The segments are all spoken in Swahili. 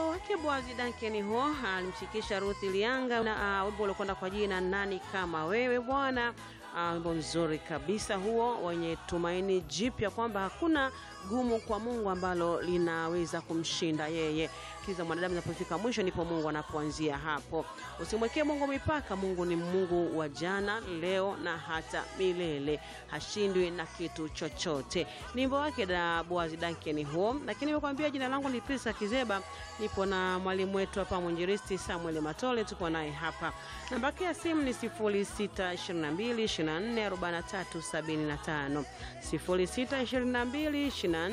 wake Boazi Dankeni ho alimshikisha Ruth Lianga na uh, wimbo uliokwenda kwa jina nani kama wewe Bwana. Uh, wimbo mzuri kabisa huo wenye tumaini jipya kwamba hakuna gumu kwa Mungu ambalo linaweza kumshinda yeye. Kiza mwanadamu inapofika mwisho ndipo Mungu anapoanzia hapo. Usimwekee Mungu mipaka. Mungu ni Mungu wa jana, leo na hata milele, hashindwi na kitu chochote. Ni wimbo wake da Boazi Dankeni huo, lakini nimekwambia jina langu ni Pisa Kizeba, nipo na mwalimu wetu hapa mwinjilisti Samuel Matole, tupo naye hapa. Namba yake ya simu ni 0622 24 43 75 0622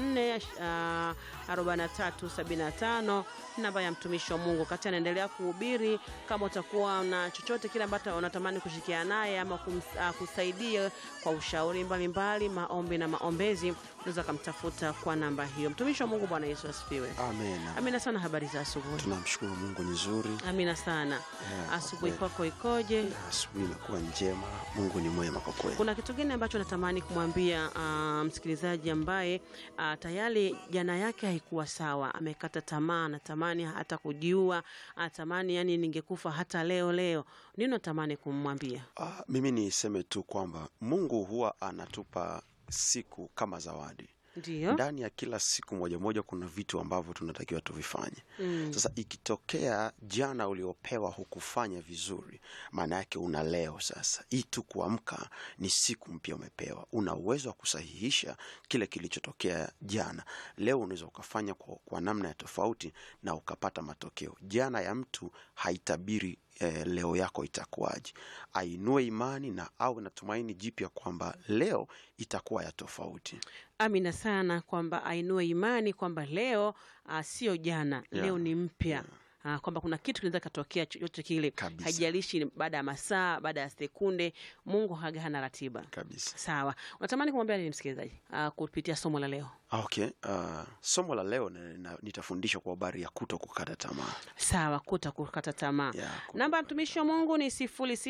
24 43 75 namba ya mtumishi wa Mungu kati anaendelea kuhubiri. Kama utakuwa na chochote kile ambacho unatamani kushikiana naye ama kum, uh, kusaidia kwa ushauri mbalimbali, maombi na maombezi, unaweza kumtafuta kwa namba hiyo. Mtumishi wa Mungu, Bwana Yesu asifiwe. Amena. Amina sana. Habari za asubuhi? Tunamshukuru Mungu ni nzuri. Amina sana. Yeah, Asubuhi kwa kwako ikoje? Asubuhi imekuwa njema. Mungu ni mwema kwa kweli. Kuna kitu gani ambacho natamani kumwambia uh, msikilizaji ambaye uh, tayari jana yake haikuwa sawa, amekata tamaa, anatamani hata kujiua, anatamani yani, ningekufa hata leo leo. Nini natamani kumwambia? Ah, mimi niseme tu kwamba Mungu huwa anatupa siku kama zawadi. Ndio, Ndani ya kila siku moja moja kuna vitu ambavyo tunatakiwa tuvifanye. Mm. Sasa ikitokea jana uliopewa hukufanya vizuri, maana yake una leo sasa. Hii tu kuamka ni siku mpya umepewa, una uwezo wa kusahihisha kile kilichotokea jana. Leo unaweza ukafanya kwa, kwa namna ya tofauti na ukapata matokeo. Jana ya mtu haitabiri eh, leo yako itakuwaje. Ainue imani na au na tumaini jipya kwamba leo itakuwa ya tofauti. amina sana kwamba ainue imani kwamba leo uh, sio jana, Yeah. leo ni mpya Ah, kwamba kuna kitu kinaweza katokea chochote kile, Kabisa. haijalishi baada ya masaa, baada ya sekunde. Mungu haga hana ratiba. Kabisa. Sawa, unatamani kumwambia nini msikilizaji uh, kupitia somo la leo? Ah, Okay. Uh, somo la leo na- na- nitafundisha kwa habari ya kuto kukata tamaa. Sawa, kuta kukata tamaa. Yeah, ku- Namba ya mtumishi wa Mungu ni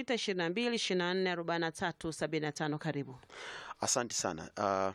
0622244375. Karibu. Asante sana. Uh,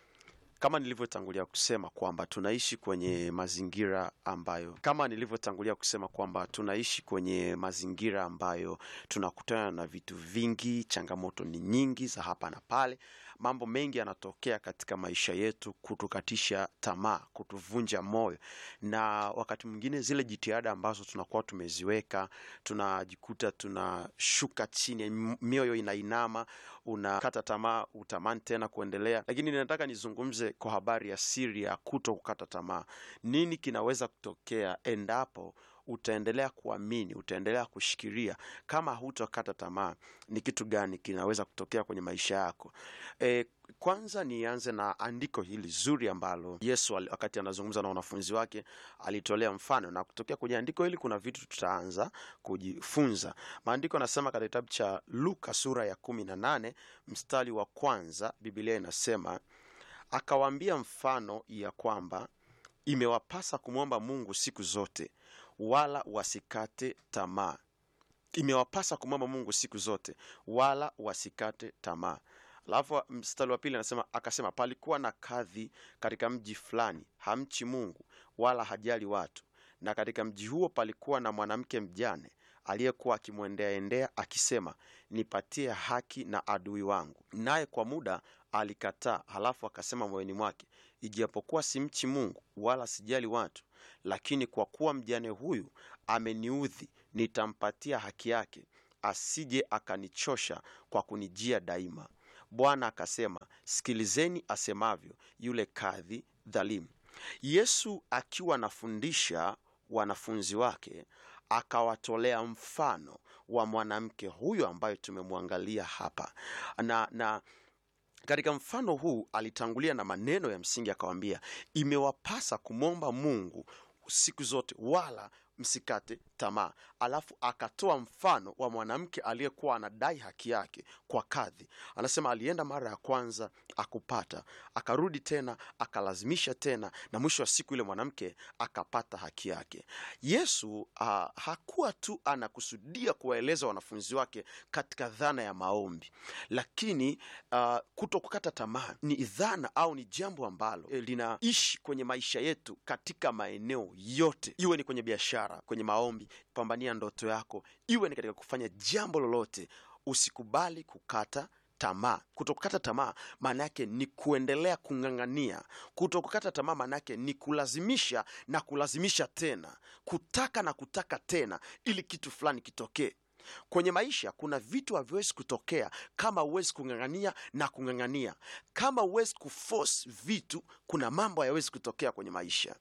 kama nilivyotangulia kusema kwamba tunaishi kwenye mazingira ambayo kama nilivyotangulia kusema kwamba tunaishi kwenye mazingira ambayo tunakutana na vitu vingi, changamoto ni nyingi za hapa na pale. Mambo mengi yanatokea katika maisha yetu kutukatisha tamaa, kutuvunja moyo, na wakati mwingine zile jitihada ambazo tunakuwa tumeziweka tunajikuta tunashuka chini, m- mioyo inainama, unakata tamaa, utamani tena kuendelea. Lakini ninataka nizungumze kwa habari ya siri ya kuto kukata tamaa. Nini kinaweza kutokea endapo utaendelea kuamini, utaendelea kushikilia, kama hutokata tamaa? Ni kitu gani kinaweza kutokea kwenye maisha yako? E, kwanza nianze na andiko hili zuri ambalo Yesu ali- wakati anazungumza na wanafunzi wake alitolea mfano, na kutokea kwenye andiko hili kuna vitu tutaanza kujifunza. Maandiko anasema katika kitabu cha Luka sura ya kumi na nane mstari wa kwanza, Biblia inasema akawaambia mfano ya kwamba imewapasa kumwomba Mungu siku zote, wala wasikate tamaa. Imewapasa kumwomba Mungu siku zote, wala wasikate tamaa. Alafu mstari wa pili anasema akasema, palikuwa na kadhi katika mji fulani, hamchi Mungu wala hajali watu, na katika mji huo palikuwa na mwanamke mjane aliyekuwa akimwendeaendea akisema, nipatie haki na adui wangu. Naye kwa muda alikataa, halafu akasema moyoni mwake, ijapokuwa simchi Mungu wala sijali watu, lakini kwa kuwa mjane huyu ameniudhi, nitampatia haki yake, asije akanichosha kwa kunijia daima. Bwana akasema, sikilizeni asemavyo yule kadhi dhalimu. Yesu akiwa anafundisha wanafunzi wake akawatolea mfano wa mwanamke huyo ambaye tumemwangalia hapa na, na katika mfano huu alitangulia na maneno ya msingi akawambia, imewapasa kumwomba Mungu siku zote, wala msikate tamaa. Alafu akatoa mfano wa mwanamke aliyekuwa anadai haki yake kwa kadhi. Anasema alienda mara ya kwanza akupata, akarudi tena akalazimisha tena, na mwisho wa siku yule mwanamke akapata haki yake. Yesu uh, hakuwa tu anakusudia kuwaeleza wanafunzi wake katika dhana ya maombi, lakini uh, kuto kukata tamaa ni dhana au ni jambo ambalo eh, linaishi kwenye maisha yetu katika maeneo yote, iwe ni kwenye biashara, kwenye maombi, pambania ndoto yako, iwe ni katika kufanya jambo lolote. Usikubali kukata tamaa. Kutokukata tamaa maana yake ni kuendelea kung'ang'ania. Kutokukata tamaa maana yake ni kulazimisha na kulazimisha tena, kutaka na kutaka tena, ili kitu fulani kitokee. Kwenye maisha kuna vitu haviwezi kutokea kama huwezi kung'ang'ania na kung'ang'ania. Kama huwezi kuforce vitu, kuna mambo hayawezi kutokea kwenye maisha.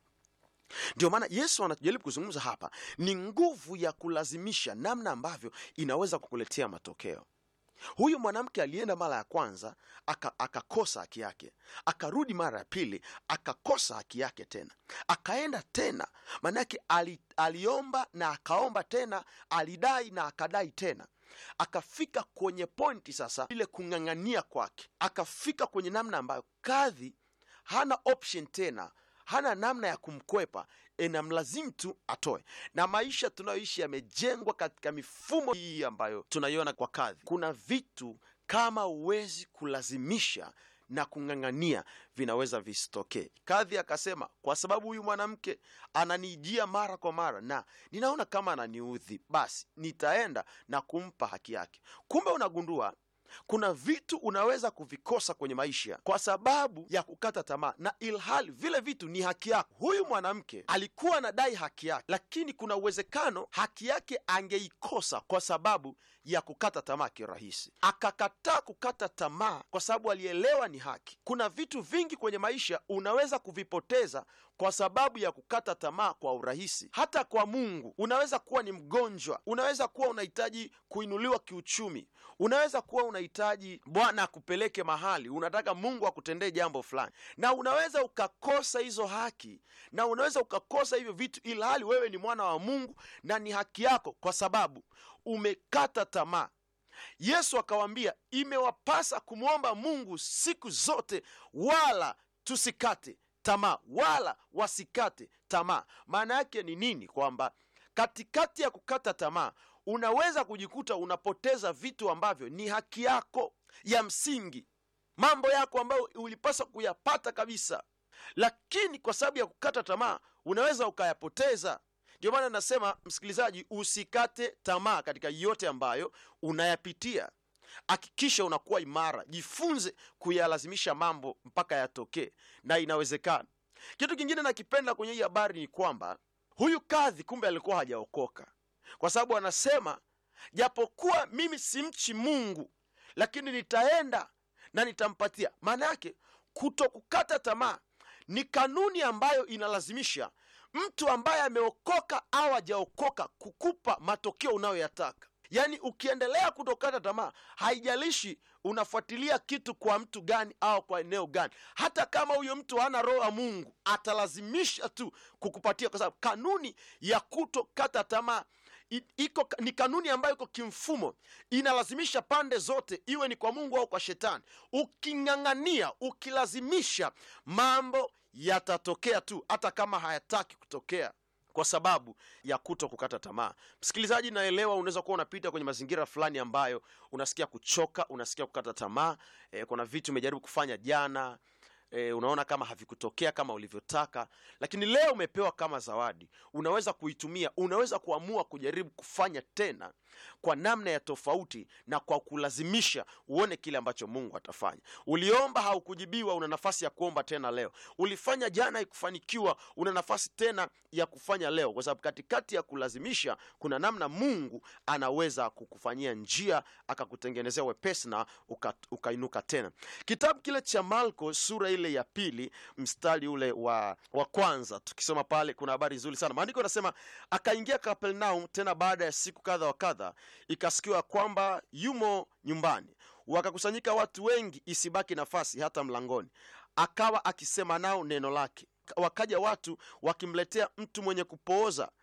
Ndio maana Yesu anajaribu kuzungumza hapa ni nguvu ya kulazimisha, namna ambavyo inaweza kukuletea matokeo. Huyu mwanamke alienda mara ya kwanza aka- akakosa haki yake, akarudi mara ya pili akakosa haki yake tena, akaenda tena. Maanake ali, aliomba na akaomba tena, alidai na akadai tena, akafika kwenye pointi sasa ile kung'ang'ania kwake, akafika kwenye namna ambayo kadhi hana option tena hana namna ya kumkwepa, inamlazimu tu atoe. Na maisha tunayoishi yamejengwa katika mifumo hii ambayo tunaiona kwa kadhi. Kuna vitu kama huwezi kulazimisha na kung'ang'ania vinaweza visitokee. Kadhi akasema, kwa sababu huyu mwanamke ananijia mara kwa mara na ninaona kama ananiudhi, basi nitaenda na kumpa haki yake. Kumbe unagundua kuna vitu unaweza kuvikosa kwenye maisha kwa sababu ya kukata tamaa, na ilhali vile vitu ni haki yako. Huyu mwanamke alikuwa anadai haki yake, lakini kuna uwezekano haki yake angeikosa kwa sababu ya kukata tamaa kirahisi. Akakataa kukata tamaa kwa sababu alielewa ni haki. Kuna vitu vingi kwenye maisha unaweza kuvipoteza kwa sababu ya kukata tamaa kwa urahisi. Hata kwa Mungu unaweza kuwa ni mgonjwa, unaweza kuwa unahitaji kuinuliwa kiuchumi, unaweza kuwa unahitaji Bwana akupeleke mahali, unataka Mungu akutendee jambo fulani, na unaweza ukakosa hizo haki na unaweza ukakosa hivyo vitu, ila hali wewe ni mwana wa Mungu na ni haki yako, kwa sababu umekata tamaa. Yesu akawaambia, imewapasa kumwomba Mungu siku zote, wala tusikate tamaa, wala wasikate tamaa. Maana yake ni nini? Kwamba katikati ya kukata tamaa unaweza kujikuta unapoteza vitu ambavyo ni haki yako ya msingi, mambo yako ambayo ulipaswa kuyapata kabisa, lakini kwa sababu ya kukata tamaa unaweza ukayapoteza. Ndio maana nasema msikilizaji, usikate tamaa katika yote ambayo unayapitia. Hakikisha unakuwa imara, jifunze kuyalazimisha mambo mpaka yatokee, na inawezekana. Kitu kingine nakipenda kwenye hii habari ni kwamba huyu kadhi kumbe alikuwa hajaokoka, kwa sababu anasema japokuwa mimi simchi Mungu, lakini nitaenda na nitampatia. Maana yake kuto kukata tamaa ni kanuni ambayo inalazimisha mtu ambaye ameokoka au hajaokoka kukupa matokeo unayoyataka. Yaani, ukiendelea kutokata tamaa, haijalishi unafuatilia kitu kwa mtu gani au kwa eneo gani, hata kama huyo mtu hana roho ya Mungu, atalazimisha tu kukupatia, kwa sababu kanuni ya kutokata tamaa i- iko ni kanuni ambayo iko kimfumo, inalazimisha pande zote, iwe ni kwa Mungu au kwa Shetani. Uking'ang'ania, ukilazimisha, mambo yatatokea tu, hata kama hayataki kutokea kwa sababu ya kuto kukata tamaa. Msikilizaji, naelewa unaweza kuwa unapita kwenye mazingira fulani ambayo unasikia kuchoka, unasikia kukata tamaa. E, kuna vitu umejaribu kufanya jana e, unaona kama havikutokea kama ulivyotaka, lakini leo umepewa kama zawadi, unaweza kuitumia. Unaweza kuamua kujaribu kufanya tena kwa namna ya tofauti na kwa kulazimisha, uone kile ambacho Mungu atafanya. Uliomba haukujibiwa, una nafasi ya kuomba tena leo. Ulifanya jana haikufanikiwa, una nafasi tena ya kufanya leo, kwa sababu katikati ya kulazimisha kuna namna Mungu anaweza kukufanyia njia, akakutengenezea wepesi na uka, ukainuka tena. Kitabu kile cha Marko sura ile ya pili mstari ule wa, wa kwanza, tukisoma pale kuna habari nzuri sana. Maandiko yanasema akaingia Kapernaum tena baada ya siku kadha wa kadha, ikasikiwa kwamba yumo nyumbani, wakakusanyika watu wengi, isibaki nafasi hata mlangoni, akawa akisema nao neno lake. Wakaja watu wakimletea mtu mwenye kupooza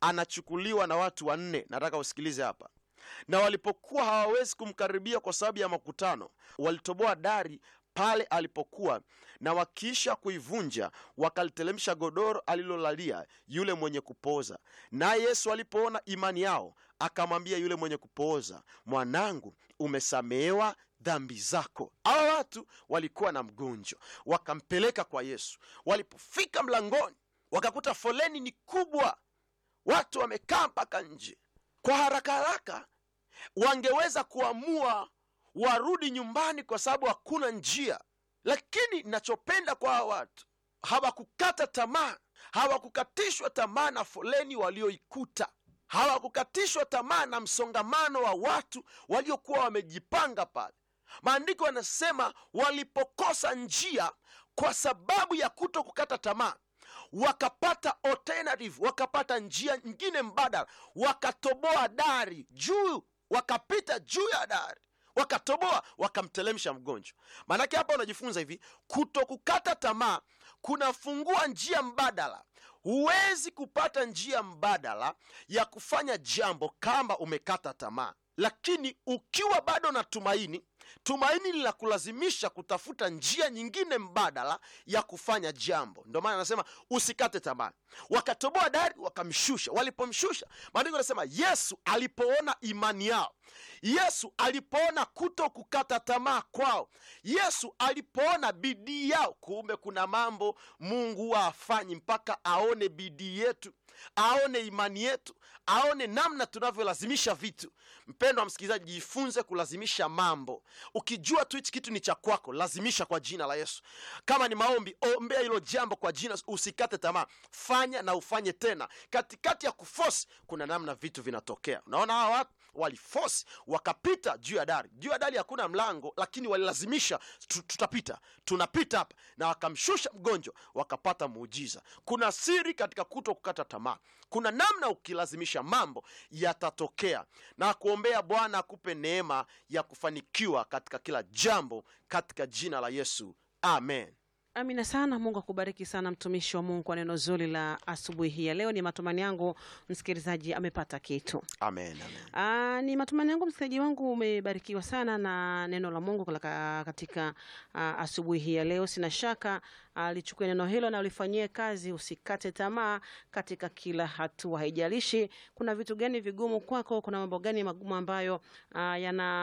anachukuliwa na watu wanne nataka usikilize hapa na walipokuwa hawawezi kumkaribia kwa sababu ya makutano walitoboa dari pale alipokuwa na wakiisha kuivunja wakalitelemsha godoro alilolalia yule mwenye kupooza naye yesu alipoona imani yao akamwambia yule mwenye kupooza mwanangu umesamehewa dhambi zako hawa watu walikuwa na mgonjwa wakampeleka kwa yesu walipofika mlangoni wakakuta foleni ni kubwa watu wamekaa mpaka nje kwa haraka haraka wangeweza kuamua warudi nyumbani kwa sababu hakuna njia lakini nachopenda kwa hawa watu hawakukata tamaa hawakukatishwa tamaa na foleni walioikuta hawakukatishwa tamaa na msongamano wa watu waliokuwa wamejipanga pale maandiko yanasema walipokosa njia kwa sababu ya kuto kukata tamaa wakapata alternative wakapata njia nyingine mbadala wakatoboa dari juu wakapita juu ya dari wakatoboa wakamtelemsha mgonjwa maanake hapa unajifunza hivi kuto kukata tamaa kunafungua njia mbadala huwezi kupata njia mbadala ya kufanya jambo kama umekata tamaa lakini ukiwa bado na tumaini tumaini linakulazimisha kutafuta njia nyingine mbadala ya kufanya jambo ndio maana anasema usikate tamaa wakatoboa dari wakamshusha walipomshusha maandiko anasema yesu alipoona imani yao yesu alipoona kuto kukata tamaa kwao yesu alipoona bidii yao kumbe kuna mambo mungu huwa afanyi mpaka aone bidii yetu aone imani yetu aone namna tunavyolazimisha vitu mpendo wa msikilizaji jifunze kulazimisha mambo ukijua tu hichi kitu ni cha kwako lazimisha kwa jina la yesu kama ni maombi ombea hilo jambo kwa jina usikate tamaa fanya na ufanye tena katikati ya kufosi kuna namna vitu vinatokea unaona hawa watu walifosi wakapita juu ya dari juu ya dari hakuna mlango lakini walilazimisha tu- tutapita tunapita hapa na wakamshusha mgonjwa wakapata muujiza kuna siri katika kuto kukata tamaa kuna namna ukilazimisha mambo yatatokea na kuombea bwana akupe neema ya kufanikiwa katika kila jambo katika jina la yesu amen Amina sana. Mungu akubariki sana mtumishi wa Mungu kwa neno zuri la asubuhi hii ya leo. Ni matumaini yangu msikilizaji amepata kitu. amen amen Aa, ni matumaini yangu msikilizaji wangu umebarikiwa sana na neno la Mungu kalaka- katika aa, asubuhi hii ya leo. Sina shaka aa, lichukue neno hilo na ulifanyie kazi, usikate tamaa katika kila hatua. Haijalishi kuna vitu gani vigumu kwako, kuna mambo gani magumu ambayo aa,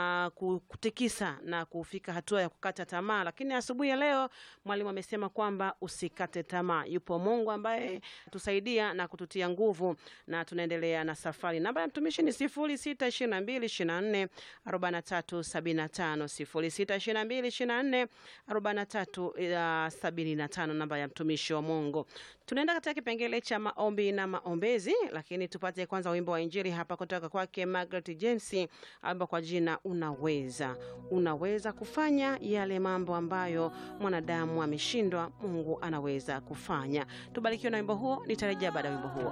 yanakutikisa na kufika hatua ya kukata tamaa, lakini asubuhi ya leo mwalimu amesema kwamba usikate tamaa. Yupo Mungu ambaye tusaidia na kututia nguvu, na tunaendelea na safari. Namba ya mtumishi ni sifuri sita ishirini na mbili ishirini na nne arobaini na tatu sabini na tano sifuri sita ishirini na mbili ishirini na nne arobaini na tatu sabini na tano namba ya mtumishi wa Mungu. Tunaenda katika kipengele cha maombi na maombezi, lakini tupate kwanza wimbo wa Injili hapa kutoka kwake Margaret James, amba kwa jina Unaweza. Unaweza kufanya yale mambo ambayo mwanadamu ameshindwa, Mungu anaweza kufanya. Tubarikiwe na wimbo huo, nitarejea baada ya wimbo huo.